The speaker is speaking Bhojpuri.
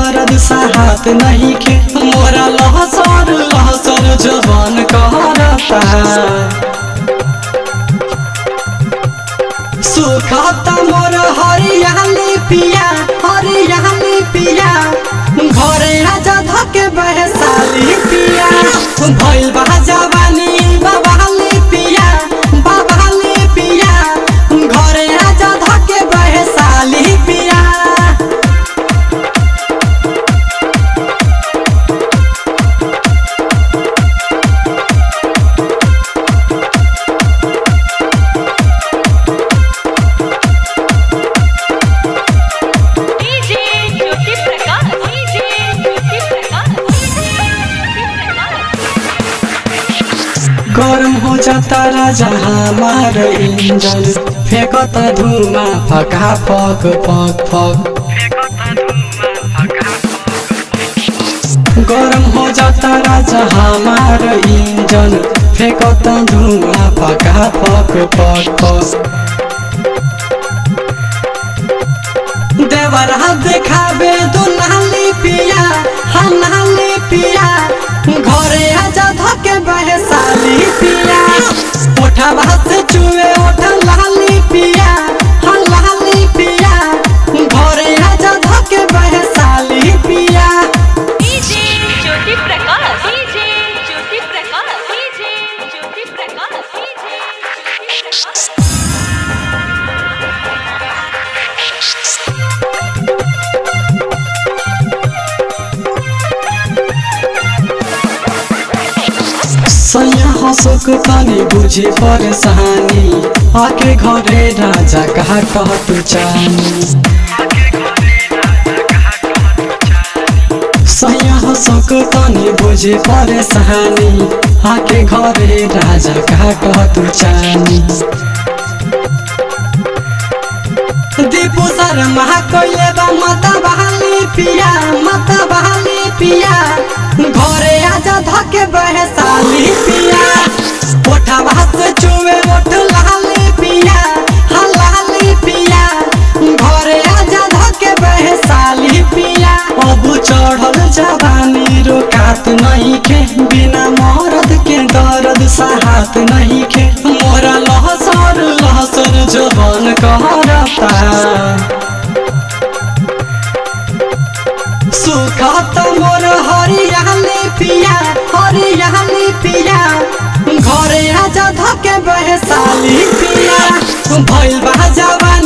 दर्द साहत नहीं खे मोरा लहसर लहसर जवान कहरता सुखता मोर हरियाली पिया हरियाली पिया घरे आजा धके बहसाली पिया भइल बा जवानी बाबाली पिया बाबाली पिया घरे आजा धके बहसाली पिया डीजे ज्योति प्रकाश डीजे ज्योति प्रकाश ज्योति प्रकाश गरम हो जाता राजा हमार इंजन फेंकता धुआं फका फक फक फक गरम हो जाता राजा हमार इंजन फेंकता धुआं फका फक फक फक देवरा देखाबे दो नाली पिया हाँ नाली पिया घरे आजा धके बहसाली पिया ओठा भात से चुए ओठा लाली पिया हाँ लाली पिया घरे आजा धके बहसाली पिया DJ Jyoti Prakash DJ Jyoti Prakash DJ Jyoti Prakash DJ Jyoti Prakash सैया हसक तनी बुझी परेशानी आके घरे राजा कहा कह तू चानी सैया हसक तनी बुझी परेशानी आके घरे राजा कहा कह तू चानी दीपू शर्मा कइले बा माता बहाली पिया माता बहाली पिया घरे आजा धके बहसाली पिया ओठा भात से चुवे ओठ लाली पिया हाँ लाली पिया घरे आजा धके बहसाली पिया अब चढ़ल जवानी रोकात नहीं के बिना मरद के दर्द साहत नहीं के मोरा लहसर लहसर जवान कहरता सुखत मोर हरियाली पिया हरियाली पिया घरे आजा धके बहसाली पिया भइल बा जवानी